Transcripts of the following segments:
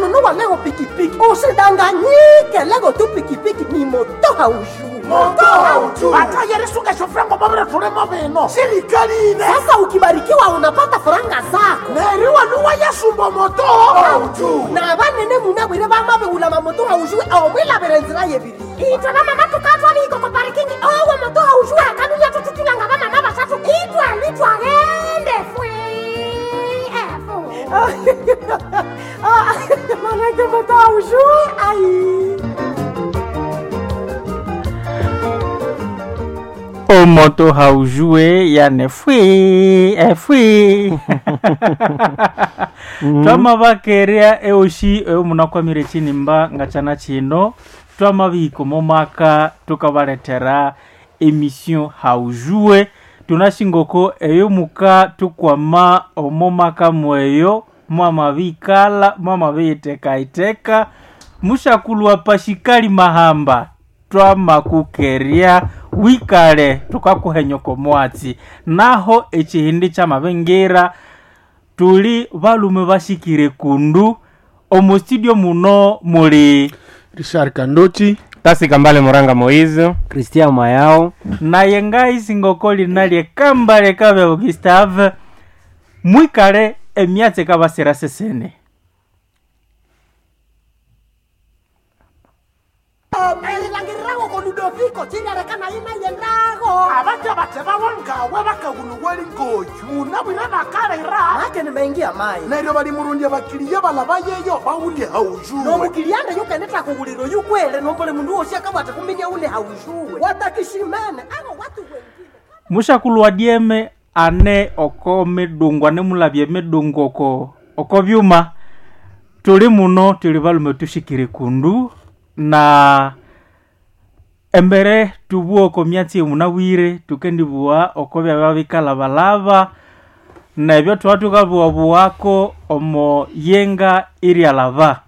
wanunua leo pikipiki usidanganyike lego tu pikipiki ni moto haujui moto haujui hata yerisuka shofrango mabira tulemo bino serikali ine sasa ukibarikiwa unapata faranga zako neriwa nuwa yasumba moto haujui na banene munabwire bamabewula mamoto haujui omwilabire nzira yebiri itwe bamama tukatwaliko ku parikingi owo moto haujui akanunya tututulanga bamama basatu itwalitwagende fwe manake moto haujui ai omoto haujue yane fwi efwi twamabakerea eoshi eomunakwamire chinimba ngachana chino twamabihiko momaka tukabaletera emission haujue tunashingoko eyo muka tukwama omomaka mweyo mwamabikala mwamabiyitekaiteka mushakulwa pashikali mahamba twamakukeria wikale tukakuhenyoko mwatsi naho echihindi cha mabengira tuli balume bashikire kundu omu studio muno muli richard kandochi tasi kambale moranga moise kristian mayao naye ngai singoko lina lyekambale kabe gustave mwikale emyatsi kabasira sesene elilangirirago ko ludoviko chilerekana ina yendago abaja bateba bongawe bakaguluweli ngoju munabwire bakalera make nimeingia mai neryo balimurundya bakiliya balaba yeyo bawulye haujue nomukilianda yukendeta kuguliro yukwele nombole mundu wosi akabwata kuminya ule haujue watakishimene abo watu wengine mushakulwa dieme ane oko midungu ane mulabye midungu oko oko byuma tuli muno tuli balume tushikire kundu na embere tubua oko myatsi emunabwire tukendibua oko byaba bikalabalaba nebyo tuba tukabuwabuwako omo yenga iryalaba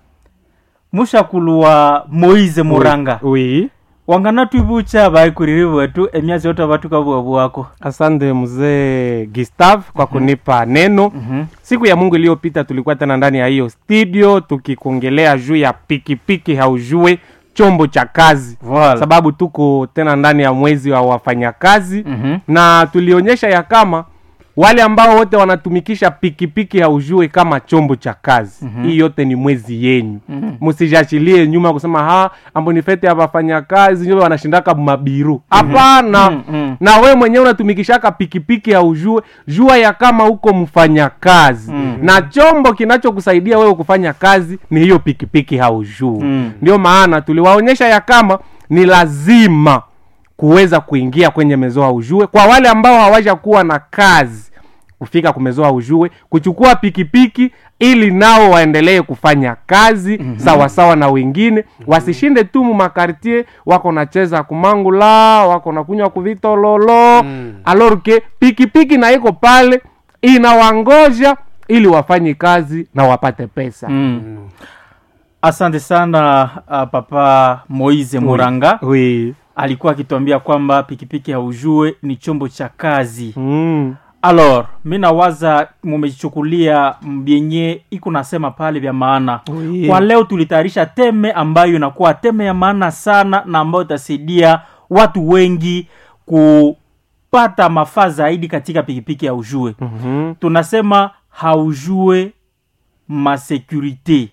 mushakulwa moize muranga wi wangana twibucha baikuriri bwetu emyatsi yote batukabuwabuwako asante mzee gustav kwa kunipa neno Mhm. siku ya mungu iliyopita tulikuwa tena ndani ya hiyo studio tukikuongelea juu ya pikipiki haujue chombo cha kazi Voilà. sababu tuko tena ndani ya mwezi wa wafanyakazi Mhm. na tulionyesha ya kama wale ambao wote wanatumikisha pikipiki haujue kama chombo cha kazi mm-hmm. hii yote ni mwezi yenyu msijashilie nyuma kusema ha ambonifete ya wafanyakazi nyo wanashindaka mabiru hapana Mhm. na we mwenyewe unatumikishaka pikipiki haujue jua ya kama uko mfanyakazi mm. na chombo kinachokusaidia wewe kufanya kazi ni hiyo pikipiki haujue Mm. ndio maana tuliwaonyesha ya kama ni lazima kuweza kuingia kwenye mezoa ujue kwa wale ambao hawaja kuwa na kazi kufika kumezoa ujue kuchukua pikipiki ili nao waendelee kufanya kazi mm-hmm. sawasawa na wengine mm-hmm. wasishinde tu mumakartie wako nacheza kumangula wako nakunywa kuvitololo mm. alorke pikipiki na iko pale inawangoja ili wafanye kazi na wapate pesa mm. asante sana uh, papa moize muranga oui. alikuwa akituambia kwamba pikipiki haujue ni chombo cha kazi mm. alor mi nawaza mumechukulia vyenye iko nasema pale vya maana Oui. kwa leo tulitayarisha teme ambayo inakuwa teme ya maana sana na ambayo itasaidia watu wengi kupata mafaa zaidi katika pikipiki ya ujue mm-hmm. tunasema haujue ma sécurité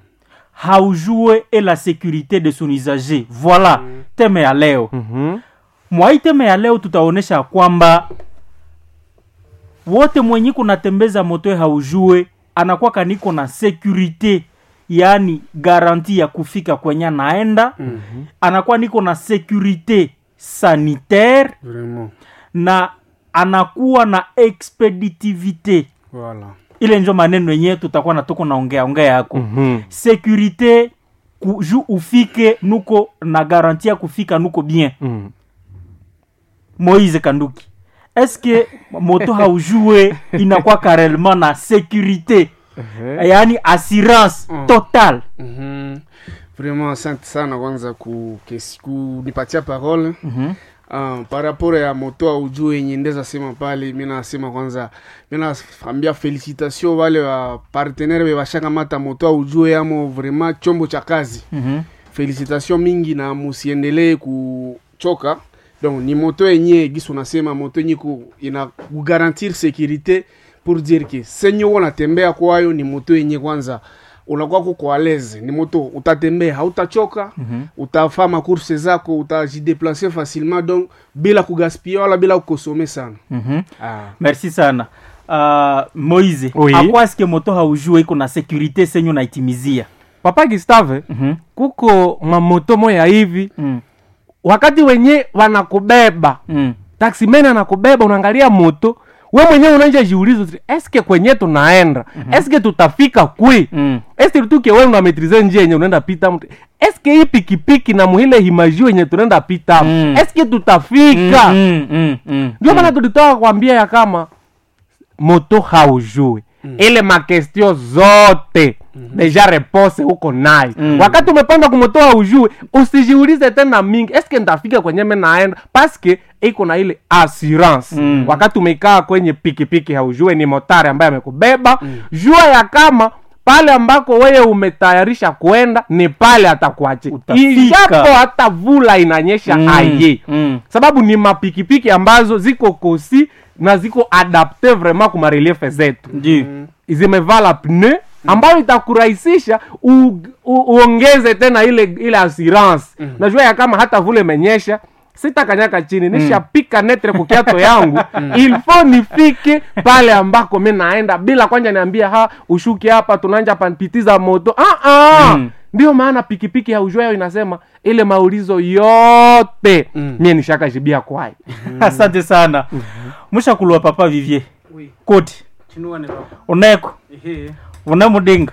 haujue et la sécurité de son usager voilà teme ya leo Mm-hmm. mwa hii teme ya leo tutaonyesha kwamba wote mwenye kunatembeza moto haujue anakuwa kaniko na sécurité yaani garanti ya kufika kwenye anaenda mm-hmm. anakuwa niko na sécurité sanitaire vraiment na anakuwa na expeditivité voilà ile njo maneno yenyewe tutakuwa na tuko naongea ongea yako Mhm. sécurité ku, ju ufike nuko na garanti ya kufika nuko bien Mm. moise kanduki eske moto haujue inakuwa karellement na sécurité yaani assurance Mm. totale Mhm. vraiment asante sana kwanza ku- kesi- kunipatia parole Mhm. Uh, par rapport ya moto audio yenye ndeza sema pale mi nasema kwanza mi naambia felicitation wale wa partenaire be bashakamata moto audio yamo vraiment chombo cha kazi Mhm. felicitation mingi na musiendelee kuchoka donc ni moto yenye gisu nasema moto yenye ku, ina kugarantir sécurité pour dire que senye uko natembea kwayo ni moto yenye kwanza unakuwa kuko aleze ni moto utatembea hautachoka mm-hmm. utafaa makurse zako utajideplace facilement donc bila kugaspia wala bila kukosome sana Mhm. ah. merci sana uh, moise Oui. akwaske moto haujue iko na sécurité senyu naitimizia papa gistave Mhm. kuko mamoto moya hivi Mm. wakati wenye wanakubeba Mm. taksimeni anakubeba unaangalia moto we mwenyewe unaanja jiuliza uti, eske kwenye tunaenda eske tutafika kwi Mm. eske tuke we unametrize njia yenye unaenda pita mtu eske hii pikipiki na muhile himajio yenye tunaenda pita Mm. eske tutafika Mm, mm, mm, ndio maana tulitoka kwambia ya kama moto haujui ile makestio zote deja repose huko nayo wakati umepanda kumoto haujui usijiulize tena mingi eske ntafika kwenye me naenda paske iko na ile assurance Mm. wakati umekaa kwenye pikipiki haujue ni motari ambaye amekubeba jua ya kama pale ambako wewe umetayarisha kwenda ni pale atakuachia Utafika. ijapo hata vula inanyesha Mm, aye mm. sababu ni mapikipiki ambazo ziko kosi na ziko adapte vraiment kuma reliefe zetu Ndio. zimevala pne ambayo itakurahisisha u, u, uongeze tena ile ile assurance najua ya kama hata vule menyesha sitakanyaka chini nishapika netre kukiato yangu ilfo nifike pale ambako mi naenda bila kwanja niambia ha ushuki hapa tunanja panpitiza moto ah, ah. Mm. ndio maana pikipiki ya ujwayo inasema ile maulizo yote mie nishakajibia kwayo asante sana mushakulwa papa vivier koti uneko unamudenga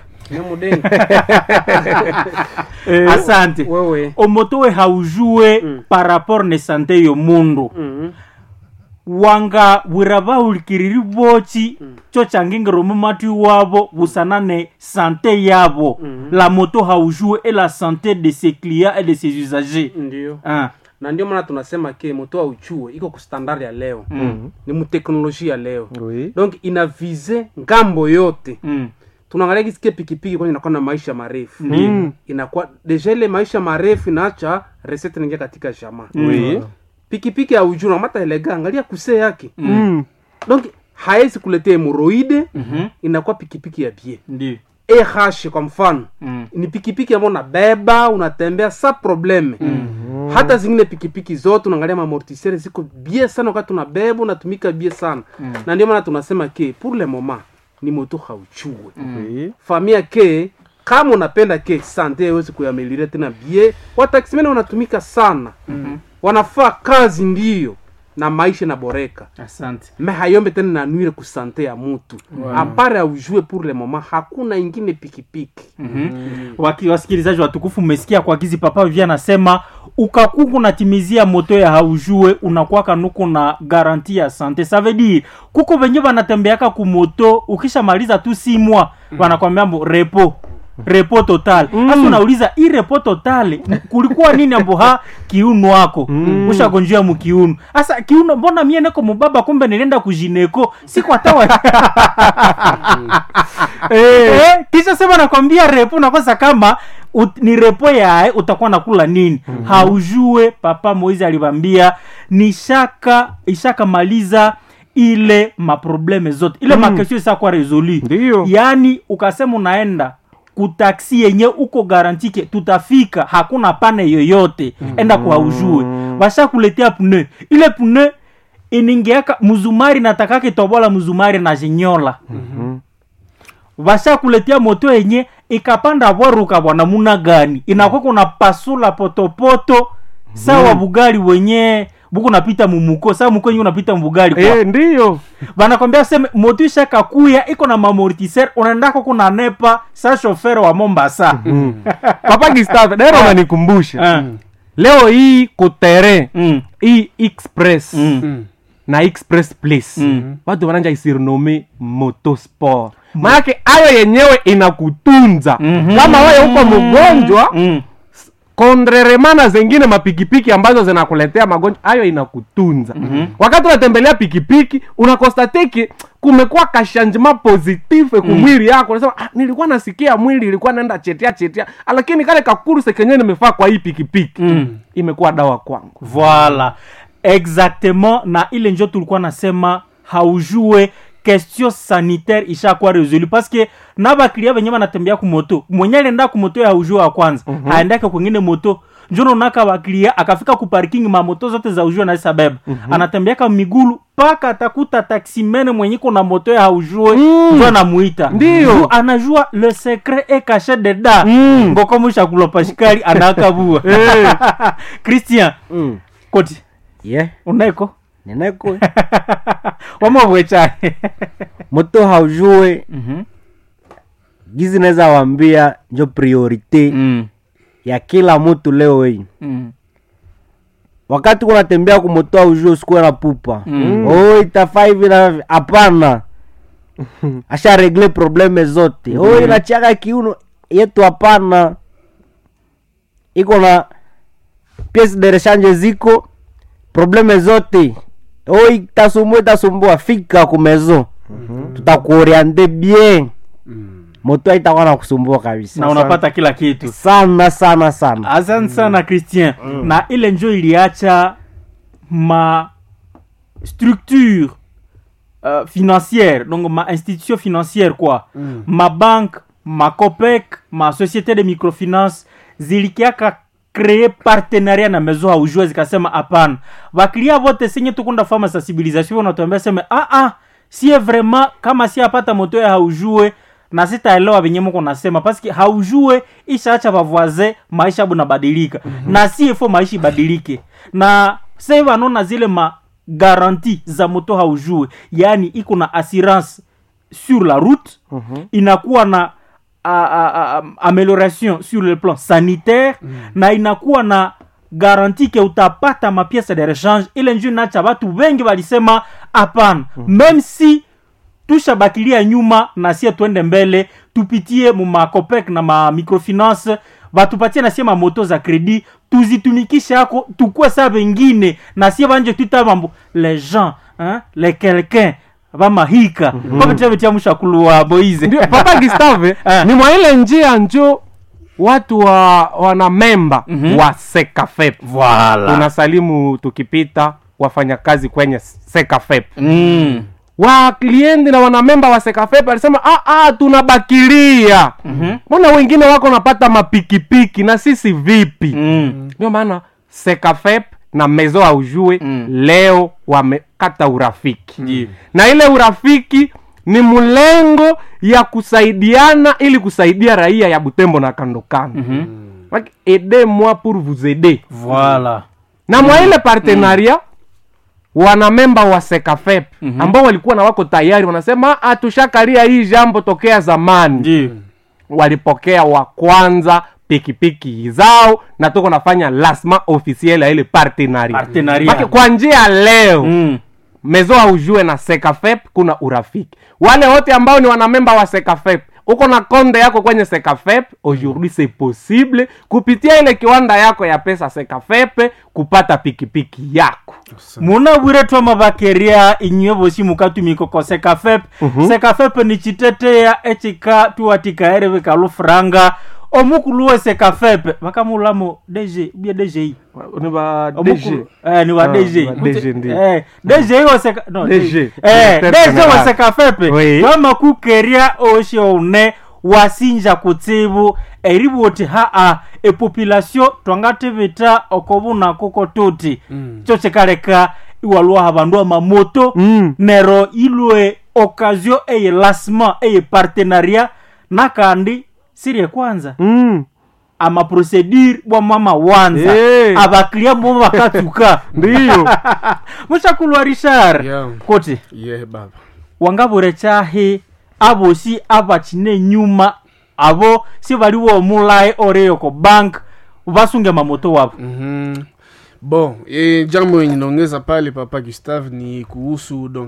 asante wewe omoto we haujue par rapport ne sante yo mundu wanga wira bahulikiriri bochi cho changingiro mumati wabo busana ne sante yabo la moto haujue et la santé de ses clients et de ses usagers ndio ah. na ndio maana tunasema ke moto wa uchue iko ku standard ya leo ni muteknolojia ya leo Oui. donc ina vize ngambo yote mm. tunaangalia kisikie pikipiki kwanza inakuwa na maisha marefu Mm. inakuwa deja ile maisha marefu inaacha resete naingia katika jamaa Oui. pikipiki ya ujuu namata elega angalia kuse yake Mm. donc haezi kuletea hemoroide Mhm. inakuwa pikipiki ya bie ndio eh kwa mfano Mm. ni pikipiki ambayo unabeba unatembea sa probleme hata zingine pikipiki zote unaangalia mamortisere ziko bie sana wakati unabeba unatumika bie sana na ndio maana tunasema ke pour le moment ni moto hauchue Oui. famia ke kama unapenda ke sante iwezi kuameliria tena bie wataksimene wanatumika sana wanafaa kazi ndiyo na maisha inaboreka asante me hayombe tena nanwire kusante ya mutu apare aujue pour le moment hakuna ingine pikipiki Waki, wasikilizaji watukufu mmesikia kwa gizi papa vivia anasema ukakuku natimizia moto ya haujue unakwaka nuku na garanti ya sante ça veut dire kuko venye vanatembeaka kumoto ukishamaliza tu simwa wanakwambia mbo repo repo total hasa unauliza hii repo total m- kulikuwa nini ambo ha kiuno wako mm. ushagonjia mukiuno hasa kiuno mbona mie neko mubaba kumbe nilienda kujineko sikwatawa eh, kisha sema nakwambia repo nakosa kama ut, ni repo yae utakuwa nakula nini mm-hmm. haujue papa moizi alivambia nishaka ishakamaliza ile maprobleme zote ile mm. makesio isakuwa resolu Ndiyo. yaani ukasema unaenda kutaksi yenye uko garantike tutafika hakuna pane yoyote mm. enda kwa ujue washakuletea pune ile pune iningeaka mzumari natakake tobola mzumari na jinyola vashakuletea moto yenye ikapanda bwaruka bwana muna gani inakuwa kuna pasula potopoto sawa bugali wenye buku napita mumuko sawa muko yenye unapita mbugali kwa Eh, ndiyo banakwambia seme moto ishakakuya iko na mamortiser unaendako kuna nepa sa shofere wa mombasa papa gistave daero unanikumbusha Ah, leo hii kutere mm, hii express mm, na express place Mm. watu wananja isirnome motosport maanake ayo yenyewe inakutunza Mhm. kama wewe uko mgonjwa mm, kondreremana zengine mapikipiki ambazo zinakuletea magonjwa hayo inakutunza mm-hmm. wakati unatembelea pikipiki unakostateki kumekuwa kashanjima positive kumwili yako unasema ah, nilikuwa nasikia mwili ilikuwa naenda chetea chetea lakini kale kakuruse kenyewe nimefaa kwa hii pikipiki mm. imekuwa dawa kwangu voilà exactement na ile njo tulikuwa nasema haujue question sanitaire ishakuwa resolu paske na baklia benye banatembea kumoto mwenye alienda kumoto ya haujue wa kwanza mm-hmm. aendake kwengine moto njono naka baklia akafika kuparking mamoto zote za ujue naisa beba mm-hmm. anatembeaka migulu mpaka atakuta taksimene mwenye iko na moto ya haujue mm. njo anamuita Ndiyo. Njo anajua le secret e caché dedans mm. ngokomusha kulopa shikali anakabua christian Mm. koti ye unaiko nineko wamabwe cyane moto haujue Mhm. gizi naweza wambia njo priorite Mm. ya kila mtu leo hii Mm. wakati kunatembea kumoto haujue usikuwe na pupa Mm. oh itafaa hivi na hivi." hapana asha regle probleme zote oh inachiaka kiuno yetu hapana iko na piece de rechange ziko probleme zote oh itasumbua itasumbua fika kumezo tutakuoriente bien moto haitakuwa na kusumbua kabisa na unapata kila kitu sana sana sana asante sana christian na ile njo iliacha ma structure uh, financière donc ma institution financière quoi mm. ma banque ma copec ma société de microfinance zilikiaka kree partenariat na mezo haujue zikasema hapana baklia vote senye tukunda fama sensibilisation wanatuambia seme ah, ah, sie vraiment kama si apata moto ya haujue na sitaelewa venye mko nasema paski haujue ishaacha bavoise maisha bunabadilika mm-hmm. na si ifo maisha ibadilike na sai vanona zile ma garanti za moto haujue yaani iko na assurance sur la route mm-hmm. inakuwa na a, a, a, amélioration sur le plan sanitaire mm. na inakuwa na garanti ke utapata mapiese de rechange ile nju inacha watu wengi walisema hapana mm. meme si tushabakilia nyuma na sie twende mbele tupitie mu macopec na ma microfinance batupatie na sie mamoto za kredi tuzitumikishe yako tukue saa bengine na sie banje twita mambo les gens hein, les quelqu'un bamahika mm-hmm. babetia mushakulu wa boize ndio papa gistave Ah. ni mwa ile njia njo watu wa wana memba mm-hmm. wa sekafep voilà tunasalimu tukipita wafanyakazi kwenye sekafep mm. wa kliendi na wanamemba wa sekafep alisema ah, ah, tunabakilia mbona mm-hmm. wengine wako napata mapikipiki na sisi vipi Mm. ndio maana sekafep na mezo aujue Mm. leo wamekata urafiki Ndiyo. na ile urafiki ni mlengo ya kusaidiana ili kusaidia raia ya butembo na kando kando mm-hmm. like, aidez moi pour vous aider voilà na mwa ile partenaria wanamemba wa sekafep Mhm. ambao walikuwa na wako tayari wanasema "Ah, tushakaria hii jambo tokea zamani ndio walipokea wa kwanza pikipiki zao na tuko nafanya lasma officiel ya ile partenaria Partenariat. Maki- kwa njia leo mm. mezo aujue na sekafep kuna urafiki wale wote ambao ni wanamemba wa sekafep uko na konde yako kwenye sekafep aujourd'hui c'est possible kupitia ile kiwanda yako ya pesa sekafepe kupata pikipiki yako muna bwire twa mabakeria inywe bosi mukatumiko ko sekafep sekafep ni chiteteya echika tuwatikaere bikalufuranga omukulu we sekafep bakamulamo dg bie dgi ni ba Omukulu- eh, ni wa Ah, dg wa DG ndio. Eh, dg wa seka no, DG. eh, Directeur dg wa General. sekafepe Oui. twamakukeria oshe one wasinja kutsibu eribwoti haa epopulation twangatibita okobuna kuko tuti cho chikaleka iwalwaha bandu amamoto Mm. nero ilwe occasion eye lancement eye partenariat nakandi sirie kwanza mm. amaprocedure bwa mama wanza Hey. abaklia bobo bakatuka ndiyo mushakulwa richard Yeah. koti ye baba wangabure chahi abosi abachine nyuma abo si baliwo omulaye oreyoko bank basunge mamoto wabo Mhm. bon e, jambo yenye naongeza pale papa gustave ni kuhusu donc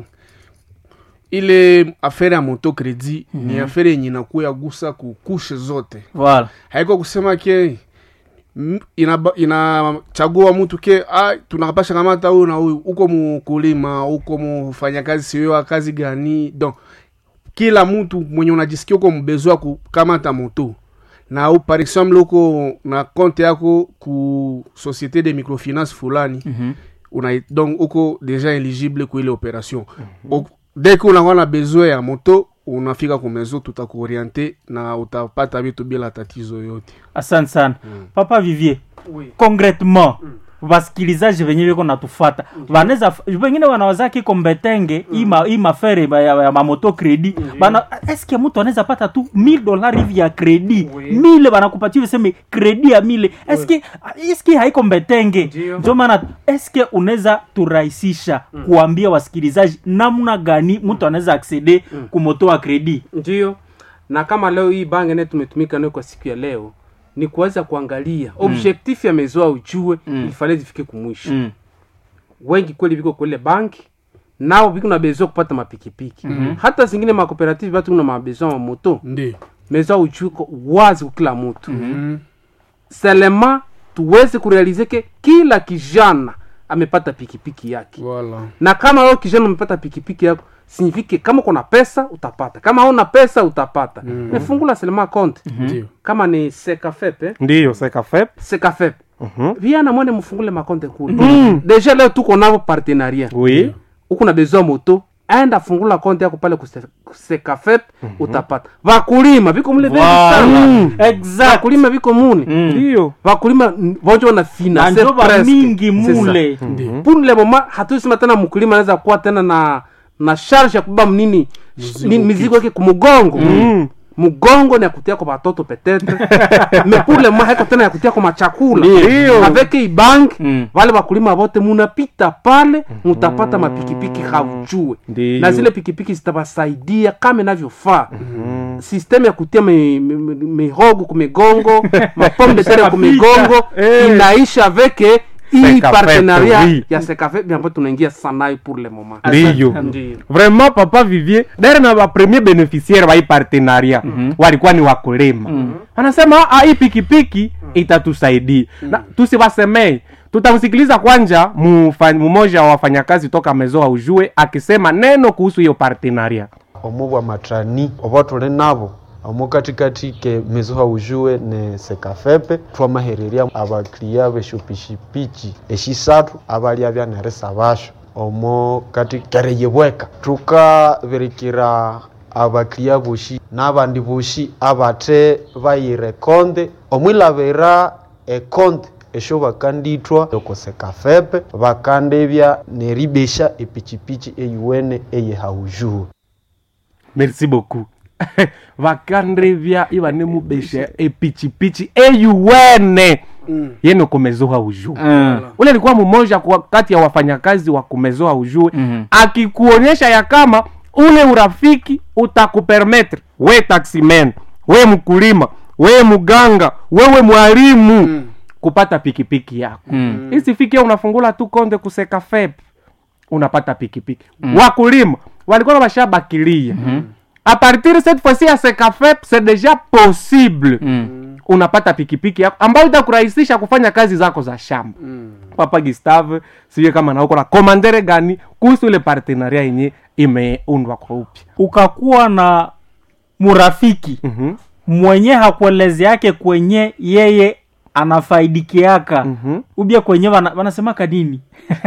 ile afere ya moto kredi mm-hmm. ni afere yenye inakuya gusa kukushe zote voilà haiko kusema ke m- inaba- inachagua mtu ke ah, tunapasha kamata huyu na huyu uko mukulima uko mufanyakazi siyo wa kazi gani donc kila mtu mwenye unajisikia uko mbezwa kukamata moto na u par exemple uko na compte yako ku société de microfinance fulani Mhm. una donc uko déjà éligible ku ile opération mm dès que unakuwa na besoin ya moto unafika ku maison tutakuoriente na utapata vitu bila tatizo yote asante sana papa vivier Oui. concretement vasikilizaji venye viko natufata vanaweza vengine wanawazaa kiko mbetenge hii ma- hii mafere ba- ya, ya mamoto kredi bana eske mtu anaweza pata tu 1000 dolari hivi ya kredi Oui. mile banakupatia viseme kredi ya mile eske eske haiko mbetenge Ndio. ndio maana eske unaweza turahisisha kuambia wasikilizaji namna gani mtu anaweza aksede kumoto wa kredi ndio na kama leo hii bange naye tumetumika nayo kwa siku ya leo ni kuweza kuangalia objectif ya mezoa ujue mm. ilifale zifike kumwisho mm. wengi kweli viko kwele banki nao viko na besoin kupata mapikipiki mm-hmm. hata zingine makooperative batu kuna mabesoin ma moto ndio mezoa ujue ko wazi kwa kila mtu mm. selema tuweze kurealize ke kila kijana amepata pikipiki yake voilà na kama wewe kijana umepata pikipiki yako signifike kama kuna pesa utapata kama hauna pesa utapata mm. nefungula selema konte ndio kama ni sekafepe ndiyo sekafep sekafepe viana mwene mfungule makonte kule deja leo tuko navo partenariat oui uko na besoin moto enda fungula konte yako pale kuse- kusekafep utapata vakulima viko mule vengi sana exact vakulima viko mune ndiyo vakulima mm, vonjo wana na finance njoba presque. mingi C'est ça. mule pour le moment hatuisema tena mkulima anaweza kuwa tena na na charge ya kubeba mnini ni- mizigo yake kumgongo mgongo ni ya kutia kwa watoto petetre mais pour le moment haiko tena ya kutia kwa machakula Ndio. avec ibank Mm. wale wakulima wote munapita pale mutapata mapikipiki haujue Ndio. na zile pikipiki zitabasaidia kama inavyofaa system ya kutia mi- mi- mi- mihogo kumigongo mapome de terre kumigongo Eh. inaisha avec hii Sekafe, partenariat oui. ya sekafe ambayo tunaingia sanayo pour le moment ndiyo Ndiyo. vraiment papa vivier dare na wapremier beneficiaire wa hii partenaria walikuwa ni wakulima wanasema "Ah, hii pikipiki itatusaidia na tusiwasemei tutamsikiliza kwanja mufa- mmoja wa wafanyakazi toka mezoa ujue akisema neno kuhusu hiyo partenaria omu bwa matrani obo tuli nabo omu katikati ke mizuha ujue ne sekafepe twamahererya abakiriya beshopishipiki eshisatu abalya byaneresa basho omu kati kereyebweka tukabirikira abakiriya boshi n'abandi boshi abate bayire konde omwilabira ekonde esho bakandithwa okosekafepe bakandebya neribesha epichipichi eyuwene eyehaujuhu merci beaucoup vakandrevya ivane mubesha epichipichi eyuwene yene kumezoa ujue Mm. ule alikuwa mmoja kwa- kati ya wafanyakazi wa kumezoa ujue Mhm. akikuonyesha ya kama ule urafiki utakupermetre we taximan we mkulima we mganga wewe mwalimu kupata pikipiki yako Mm. isifikia unafungula tu konde kuseka fep unapata pikipiki wakulima walikuwa na washabakilia a partir cette fois-ci ya sekafep c'est déjà possible Mm. unapata pikipiki yako ambayo itakurahisisha kufanya kazi zako za shamba papa gustave sijue kama nauko na komandere gani kuhusu ile partenaria yenye imeundwa kwa upya ukakuwa na murafiki Mhm. mwenye hakueleze yake kwenye yeye anafaidikiaka Mhm. ubia kwenye wana- wanasemaka nini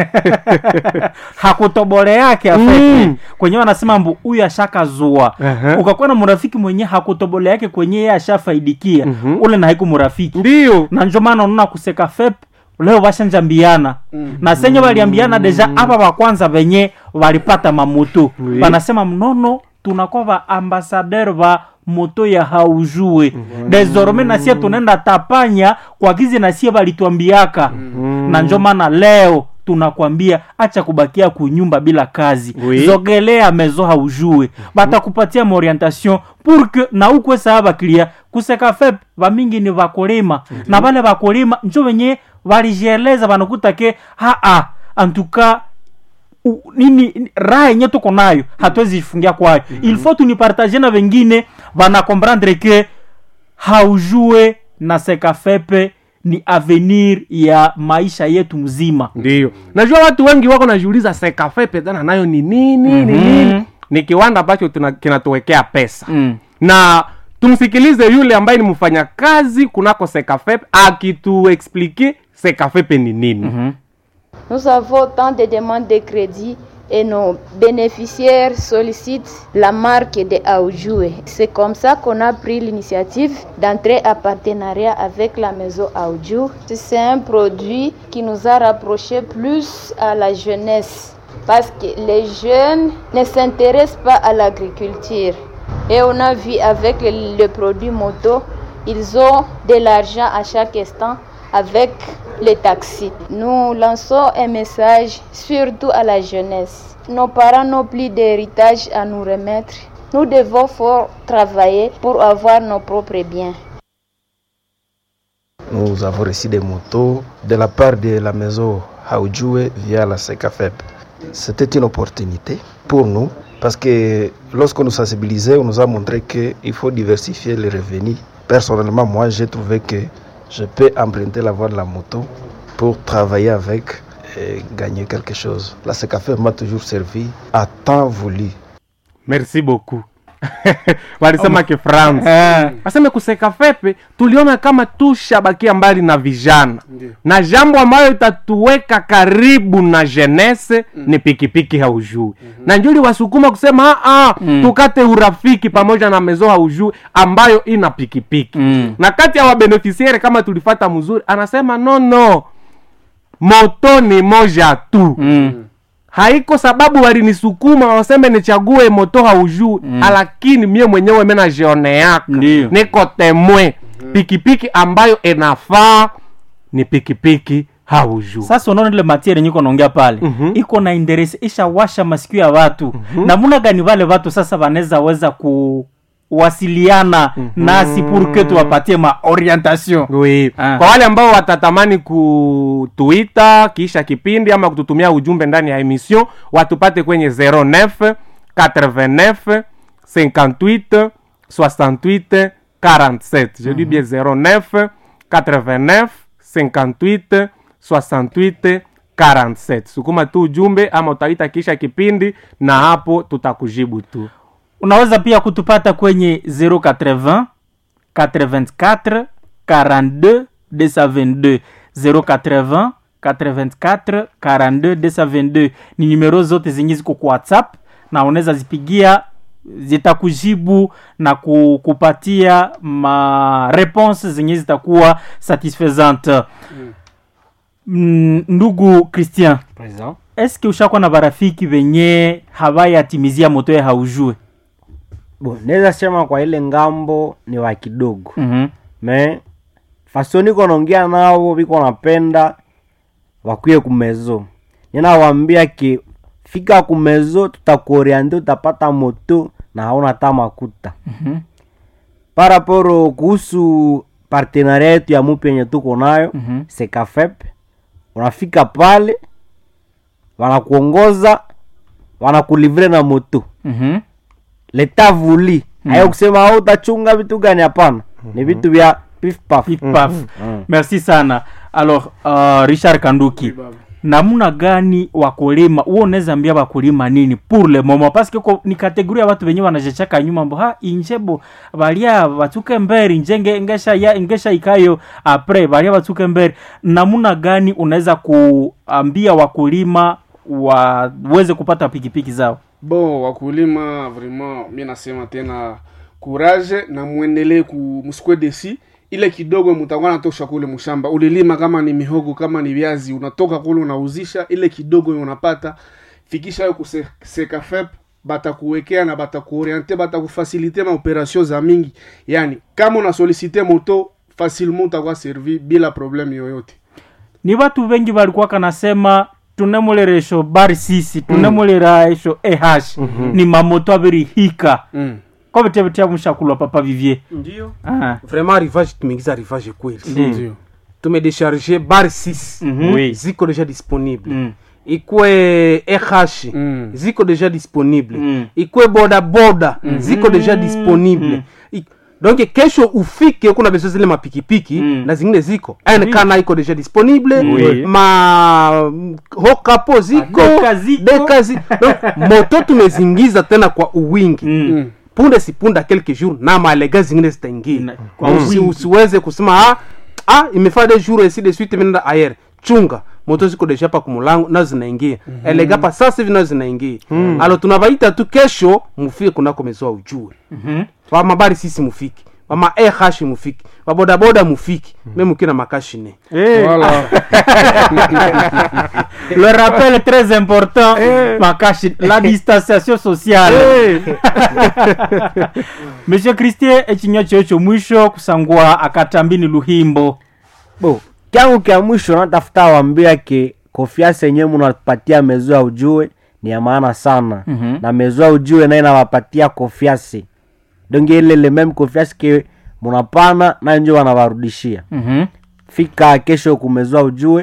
hakutobole yake afete Mm. kwenye wanasema mbu huyu ashakazua Aha. ukakuwa na murafiki mwenye hakutobole yake kwenye yeye ashafaidikia Mhm. ule na haiku murafiki ndiyo na njo maana unaona kuseka fep leo bashanjambiana na senye waliambiana deja aba bakwanza venye walipata mamoto Oui. wanasema mnono tunakuwa va ambasader va moto ya haujue desorme nasie tunaenda tapanya kwa gizi nasie walituambiaka na njo maana leo tunakwambia acha kubakia kunyumba bila kazi Oui. zogelea mezo haujue batakupatia maorientation pour que na ukwe saa bakilia kuseka fep bamingi ni vakulima na vale vakulima njo venye valijieleza vanakuta ke haa antuka u- nini ni- raha yenye tuko nayo hatuwezi jifungia kwayo il faut tunipartage na vengine vana comprendre ke haujue na sekafepe ni avenir ya maisha yetu mzima ndiyo najua watu wengi wako najiuliza sekafe pedana nayo ni nini ni nini ni kiwanda ambacho tuna- kinatuwekea pesa mm. na tumsikilize yule ambaye ni mfanyakazi kunako sekafep akituexplike sekafepe ni nini Nous avons tant de demandes de crédit et nos bénéficiaires sollicitent la marque de Aoujoué. C'est comme ça qu'on a pris l'initiative d'entrer en partenariat avec la maison Aoujou. C'est un produit qui nous a rapprochés plus à la jeunesse parce que les jeunes ne s'intéressent pas à l'agriculture. Et on a vu avec le, le produit moto, ils ont de l'argent à chaque instant avec les taxis. Nous lançons un message surtout à la jeunesse. Nos parents n'ont plus d'héritage à nous remettre. Nous devons fort travailler pour avoir nos propres biens. Nous avons reçu des motos de la part de la maison Haoujoué via la SECAFEP. C'était une opportunité pour nous parce que lorsqu'on nous sensibilisait, on nous a montré qu'il faut diversifier les revenus. Personnellement, moi, j'ai trouvé que je peux emprunter la voie de la moto pour travailler avec et gagner quelque chose. La SECAFEP m'a toujours servi à temps voulu. merci beaucoup walisema kifransa eh, aseme kuseka fepe tuliona kama tushabakia mbali na vijana na jambo ambayo itatuweka karibu na jenese ni pikipiki haujui na njuli wasukuma kusema "Ah, ah, tukate urafiki pamoja na mezo haujui ambayo ina pikipiki Mm. na kati ya wabenefisiere kama tulifata mzuri anasema no no moto ni moja tu mm. haiko sababu walinisukuma waseme nichague moto haujui mm. lakini mie mwenyewe menajioneaka Ndiyo. niko temwe pikipiki ambayo inafaa ni pikipiki haujui sasa unaona ile matiere nyiko naongea pale Mhm. iko na interesi ishawasha masikio ya watu namuna gani vale watu sasa wanaweza weza kuwasiliana nasi purke tuwapatie maorientation Oui. Ah. kwa wale ambao watatamani kutuita kisha kipindi ama kututumia ujumbe ndani ya emission watupate kwenye 09 89 58 68 47 je dis bien 09 89 58 68 47 sukuma tu ujumbe ama utaita kisha kipindi na hapo tutakujibu tu unaweza pia kutupata kwenye 080 84 42 222 080 84 42 222 ni numero zote zenye ziko kwa whatsapp na unaweza zipigia zitakujibu na ku- kupatia ma réponse zenye zitakuwa satisfaisante mm, ndugu christian eske ushakuwa na barafiki venye hawayatimizia moto ya haujue Bo, naweza sema kwa ile ngambo ni wa kidogo mm-hmm. me faso niko naongea nao viko napenda wakuye kumezo ninawambia ki fika kumezo tutakuoriante utapata moto na hauna hata makuta Mhm. paraporo kuhusu partenaria yetu ya mupi yenye tuko nayo Mhm. sekafep unafika pale wanakuongoza wanakulivre na moto Mm-hmm. leta vuli Mhm. hayo kusema au utachunga vitu gani hapana ni vitu vya pif paf Pif paf. merci sana alors uh, richard kanduki namna gani wakulima huo unaweza ambia wakulima nini pour le moment parce que ko- ni kategoria ya watu wenyewe wanajechaka nyuma mbo ha injebo balia batuke mberi njenge ngesha ya ngesha ikayo apres balia batuke mberi namna gani unaweza kuambia wakulima waweze kupata pikipiki zao bon wakulima vraiment mi nasema tena courage na mwendelee ku msikwe desi ile kidogo mutakuwa natosha kule mshamba ulilima kama ni mihogo kama ni viazi unatoka kule unauzisha ile kidogo unapata fikisha yo kusekafep batakuwekea na batakuoriente batakufasilite maoperation za mingi yani kama unasolicite moto facilement utakuwa servi bila probleme yoyote ni watu wengi walikuwa kanasema tunemuleresho bari sisi tunemulera esho eh ni mamoto abirihika mm. ko bitebitya mushakulwa papa vivier ndio ah. vraiment rivage tumeingiza rivage kweli ndio tumedesharge bar 6 Mhm. Oui. ziko deja disponible Mm. ikwe eh Mm. ziko deja disponible Mm. ikwe boda boda ziko deja disponible I- donc kesho ufike kuna beso zile mapikipiki Mm. na zingine ziko nkana iko deja disponible Oui. ma hokapo ziko Deka ziko. deka zi donc moto tumezingiza tena kwa uwingi Mm. punde si punde quelques jours na malega zingine zitaingia Na- kwa Usi- wingi. usiweze kusema ah, ah imefaa des jours ainsi de suite imeenda ayer chunga moto ziko deja pa kumulango nazo zinaingia mm-hmm. elega pa sasa hivi nazo zinaingia mm. alo tunabaita tu kesho mufike kunako mezoa ujue Mhm. vamabari sisi mufiki vama ehashi mufiki vabodaboda mufiki mm. me mukina makashine Eh, Voilà. le rappel est très important makashi la distanciation sociale monsieur christie echinywa cheo chomwisho kusangwa akatambini luhimbo bo kyangu kya mwisho natafuta wambia ke konfiansa yenyewe munapatia mezo ya ujue ni ya maana sana Mhm. na mezo ya ujue naye nawapatia konfiansi donge ile le meme konfiansi ke munapana nayo njo wanawarudishia Mhm. fika kesho kumezoa ujue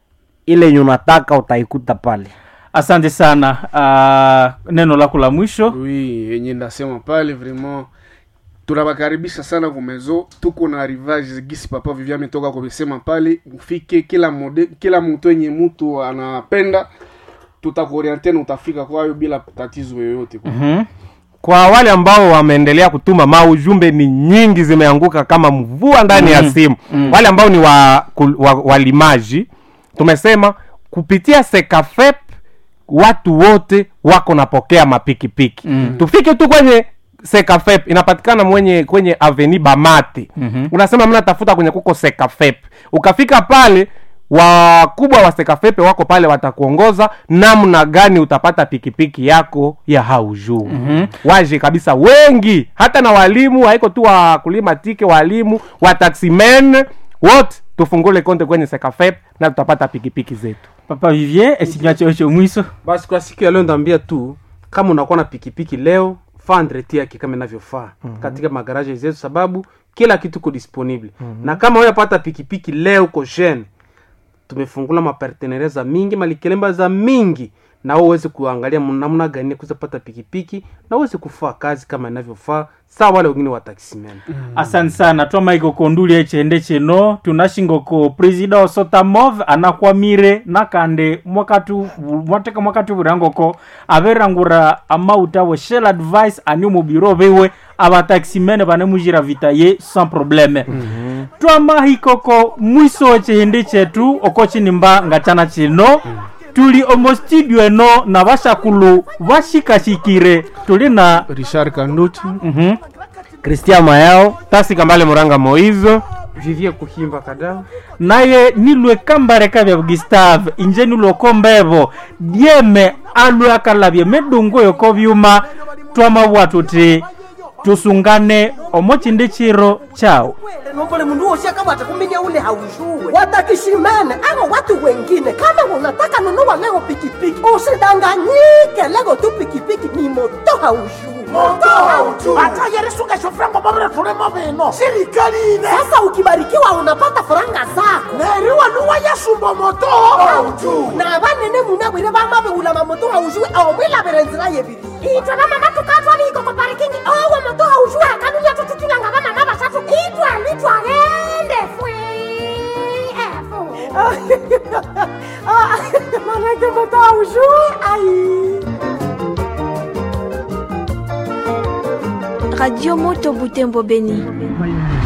ile yenye unataka utaikuta pale asante sana uh, neno lako la mwisho oui yenye ndasema pale vraiment tunawakaribisha sana kumezo tuko na rivage gisi papa vivia ametoka kumesema pale ufike kila mode, kila mtu yenye mtu anapenda tutakuoriente na utafika kwayo bila tatizo yoyote Mhm. kwa wale ambao wameendelea kutuma maujumbe ni nyingi zimeanguka kama mvua ndani ya simu wale ambao ni wa, kul- wa, walimaji tumesema kupitia sekafep watu wote wako napokea mapikipiki Mm. tufike tu kwenye sekafep inapatikana mwenye kwenye aveni bamate Mhm. unasema mna tafuta kwenye kuko sekafep ukafika pale wakubwa wa sekafepe wako pale watakuongoza namna gani utapata pikipiki yako ya haujuu mm-hmm. waje kabisa wengi hata na walimu haiko tu wakulima tike walimu wataximen wote tufungule konte kwenye sekafep na tutapata pikipiki zetu papa vivier echinywa cheo chomwiso basi kwa siku ya leo ndaambia tu kama unakuwa na pikipiki leo faa andreti yake kama inavyofaa mm-hmm. katika magaraje zetu sababu kila kitu ko disponible mm-hmm. na kama uyapata pikipiki leo uko jeune tumefungula maparteneria za mingi malikelemba za mingi na wewe uweze kuangalia namna gani kuweza pata pikipiki na uweze kufaa kazi kama inavyofaa saa wale wengine wa taximen asante sana twamaiko konduli echende cheno tunashingoko presida osotamov anakwamire nakande mwakatu mwateka mwakatu virangoko averangura amauta we shell advice ani mubiro viwe avataximene vanemujira vita ye sans probleme mm-hmm. twamahikoko mwiso chihindi chetu oko chinimba ngachana chino tuli omo studio eno na vashakulu vashikashikire tuli na richard kanduti mm-hmm. kristian mayao tasi kambale muranga moizo vivie kuhimba kadao naye nilwe kambareka vya gustave inje nilwoko mbevo dieme alwe akalavye medungu yoko vyuma twamavwa tuti tusungane omo chindi chiro chao nombole mundu wosi akabwata kuminya ule haujue watakishimene avo watu wengine kama unataka nunua leo pikipiki usidanganyike leo tu pikipiki ni moto haujue moto hautu ata yeresuka shofrango mabere tulemo bino sirikali ine sasa ukibarikiwa unapata faranga zako neriwa nuwa yasumbo moto hautu na vanene munabwire vamavewula mamoto haujue omwilavire nzira yeviri itwe vamama tukatwaliko ko parikingi owo moto haujue akanunya tututulanga vamama vasatu itwe litwagende fwe manake moto haujue ai Radio Moto Butembo Beni.